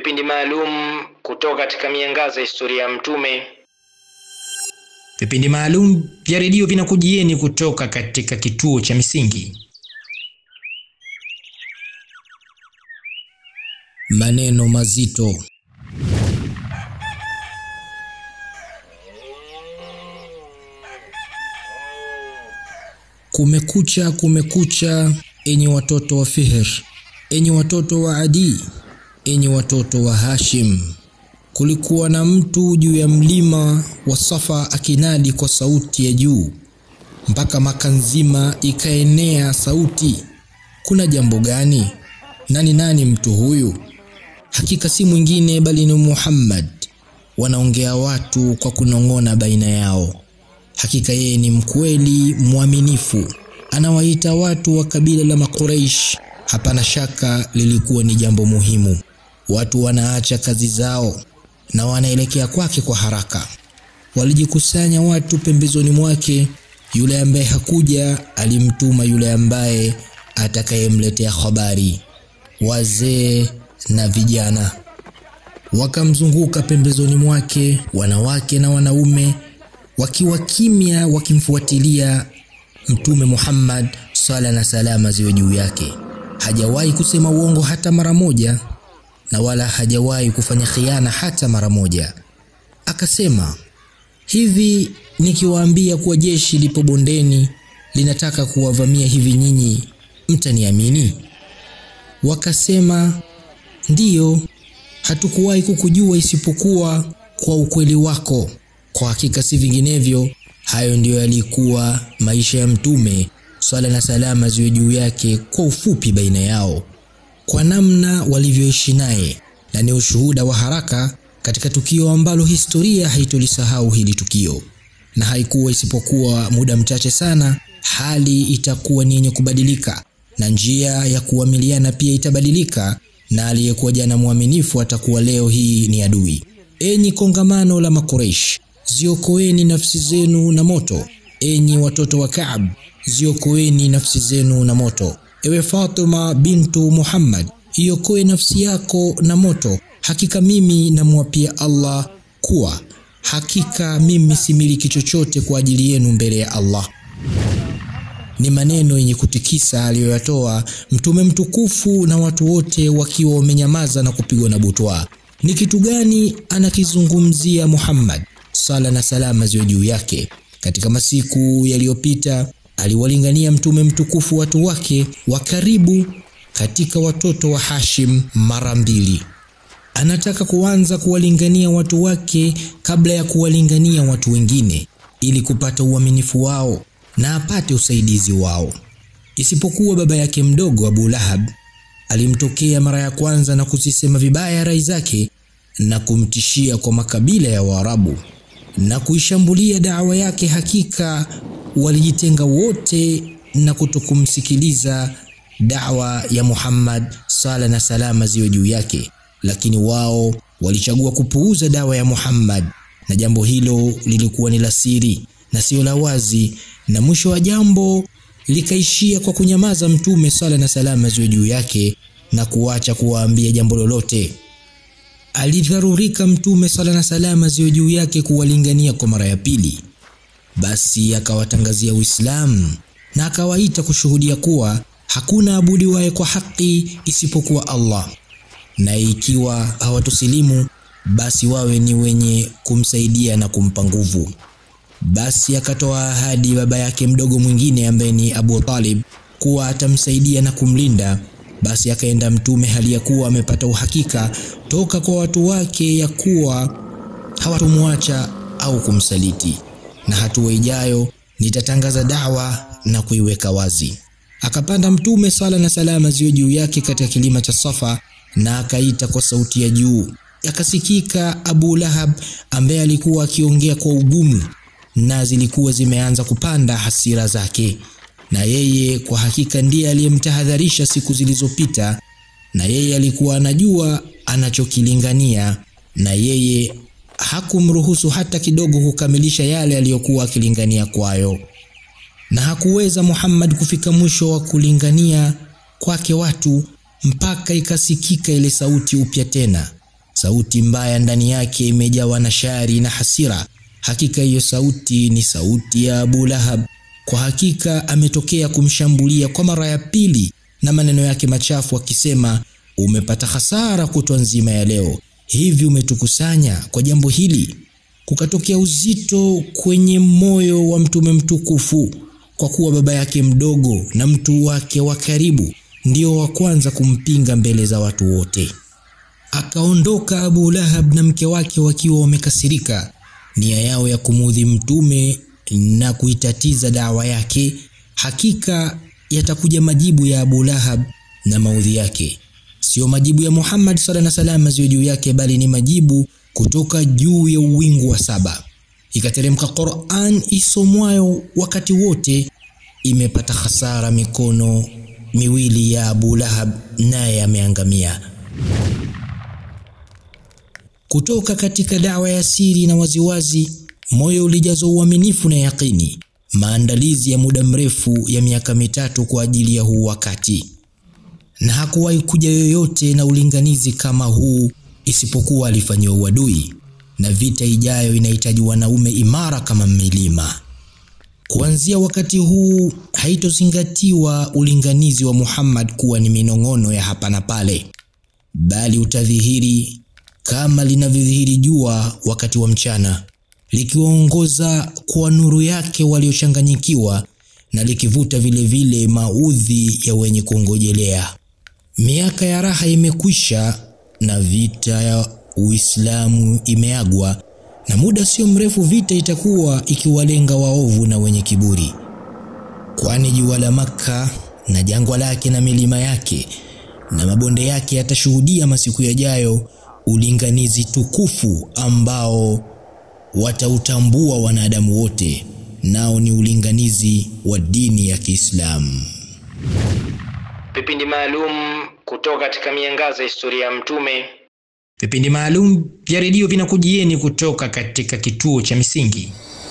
vipindi maalum kutoka katika miangaza ya historia ya Mtume. Vipindi maalum vya redio vinakujieni kutoka katika kituo cha Misingi. Maneno mazito. Kumekucha, kumekucha, enyi watoto wa Fihr, enyi watoto wa Adi, enyi watoto wa Hashim. Kulikuwa na mtu juu ya mlima wa Safa akinadi kwa sauti ya juu, mpaka Maka nzima ikaenea sauti, kuna jambo gani? Nani nani mtu huyu? Hakika si mwingine bali ni Muhammad. Wanaongea watu kwa kunong'ona baina yao. Hakika yeye ni mkweli mwaminifu, anawaita watu wa kabila la Makuraish. Hapana shaka lilikuwa ni jambo muhimu. Watu wanaacha kazi zao na wanaelekea kwake kwa haraka. Walijikusanya watu pembezoni mwake. Yule ambaye hakuja alimtuma yule ambaye atakayemletea habari. Wazee na vijana wakamzunguka pembezoni mwake, wanawake na wanaume wakiwa kimya, wakimfuatilia Mtume Muhammad, sala na salama ziwe juu yake. Hajawahi kusema uongo hata mara moja, na wala hajawahi kufanya khiana hata mara moja. Akasema hivi, nikiwaambia kuwa jeshi lipo bondeni linataka kuwavamia hivi, nyinyi mtaniamini? Wakasema ndiyo, hatukuwahi kukujua isipokuwa kwa ukweli wako. Kwa hakika si vinginevyo. Hayo ndiyo yalikuwa maisha ya Mtume, swala na salama ziwe juu yake, kwa ufupi baina yao, kwa namna walivyoishi naye, na ni ushuhuda wa haraka katika tukio ambalo historia haitolisahau hili tukio, na haikuwa isipokuwa muda mchache sana, hali itakuwa ni yenye kubadilika na njia ya kuamiliana pia itabadilika, na aliyekuwa jana mwaminifu atakuwa leo hii ni adui. Enyi kongamano la Makureish, ziokoeni nafsi zenu na moto. Enyi watoto wa Kaab, ziokoeni nafsi zenu na moto. Ewe Fatima bintu Muhammad, iokoe nafsi yako na moto. Hakika mimi namwapia Allah kuwa hakika mimi similiki chochote kwa ajili yenu mbele ya Allah. Ni maneno yenye kutikisa aliyoyatoa Mtume mtukufu, na watu wote wakiwa wamenyamaza na kupigwa na butwa. Ni kitu gani anakizungumzia Muhammad, sala na salama ziwe juu yake? Katika masiku yaliyopita aliwalingania Mtume mtukufu watu wake wa karibu katika watoto wa Hashim mara mbili. Anataka kuanza kuwalingania watu wake kabla ya kuwalingania watu wengine, ili kupata uaminifu wao na apate usaidizi wao. Isipokuwa baba yake mdogo Abu Lahab alimtokea mara ya kwanza na kuzisema vibaya rai zake na kumtishia kwa makabila ya Waarabu na kuishambulia dawa yake. Hakika walijitenga wote na kutokumsikiliza dawa ya Muhammad, sala na salama ziwe juu yake, lakini wao walichagua kupuuza dawa ya Muhammad, na jambo hilo lilikuwa ni la siri na sio la wazi na mwisho wa jambo likaishia kwa kunyamaza Mtume sala na salama ziwe juu yake na kuacha kuwaambia jambo lolote. Alidharurika Mtume sala na salama ziwe juu yake kuwalingania kwa mara ya pili, basi akawatangazia Uislamu na akawaita kushuhudia kuwa hakuna abudiwaye kwa haki isipokuwa Allah, na ikiwa hawatusilimu basi wawe ni wenye kumsaidia na kumpa nguvu. Basi akatoa ahadi baba yake mdogo mwingine ambaye ni Abu Talib kuwa atamsaidia na kumlinda. Basi akaenda Mtume hali ya kuwa amepata uhakika toka kwa watu wake ya kuwa hawatomwacha au kumsaliti, na hatua ijayo nitatangaza dawa na kuiweka wazi. Akapanda Mtume sala na salama ziwe juu yake katika kilima cha Safa na akaita kwa sauti ya juu. Akasikika Abu Lahab ambaye alikuwa akiongea kwa ugumu na zilikuwa zimeanza kupanda hasira zake, na yeye kwa hakika ndiye aliyemtahadharisha siku zilizopita, na yeye alikuwa anajua anachokilingania, na yeye hakumruhusu hata kidogo kukamilisha yale aliyokuwa akilingania kwayo, na hakuweza Muhammad kufika mwisho wa kulingania kwake watu mpaka ikasikika ile sauti upya tena, sauti mbaya ndani yake imejawa na shari na hasira. Hakika hiyo sauti ni sauti ya Abu Lahab. Kwa hakika ametokea kumshambulia kwa mara ya pili na maneno yake machafu akisema, umepata hasara kutwa nzima ya leo, hivi umetukusanya kwa jambo hili? Kukatokea uzito kwenye moyo wa mtume mtukufu, kwa kuwa baba yake mdogo na mtu wake wa karibu ndio wa kwanza kumpinga mbele za watu wote. Akaondoka Abu Lahab na mke wake wakiwa wamekasirika, nia yao ya kumuudhi mtume na kuitatiza dawa yake. Hakika yatakuja majibu ya Abu Lahab na maudhi yake, sio majibu ya Muhammad sallallahu alaihi wasallam ziwe juu yake, bali ni majibu kutoka juu ya uwingu wa saba. Ikateremka Qur'an isomwayo wakati wote, imepata hasara mikono miwili ya Abu Lahab, naye ameangamia. Kutoka katika dawa ya siri na waziwazi, moyo ulijazwa uaminifu na yakini, maandalizi ya muda mrefu ya miaka mitatu kwa ajili ya huu wakati, na hakuwahi kuja yoyote na ulinganizi kama huu isipokuwa alifanyiwa uadui, na vita ijayo inahitaji wanaume imara kama milima. Kuanzia wakati huu haitozingatiwa ulinganizi wa Muhammad kuwa ni minong'ono ya hapa na pale, bali utadhihiri kama linavyodhihiri jua wakati wa mchana, likiwaongoza kwa nuru yake waliochanganyikiwa na likivuta vilevile vile maudhi ya wenye kuongojelea. Miaka ya raha imekwisha na vita ya Uislamu imeagwa, na muda sio mrefu vita itakuwa ikiwalenga waovu na wenye kiburi, kwani jua la Makka na jangwa lake na milima yake na mabonde yake yatashuhudia masiku yajayo ulinganizi tukufu ambao watautambua wanadamu wote, nao ni ulinganizi wa dini ya Kiislamu. Vipindi maalum kutoka katika miangaza ya historia ya Mtume. Vipindi maalum vya redio vinakujieni kutoka katika kituo cha Misingi.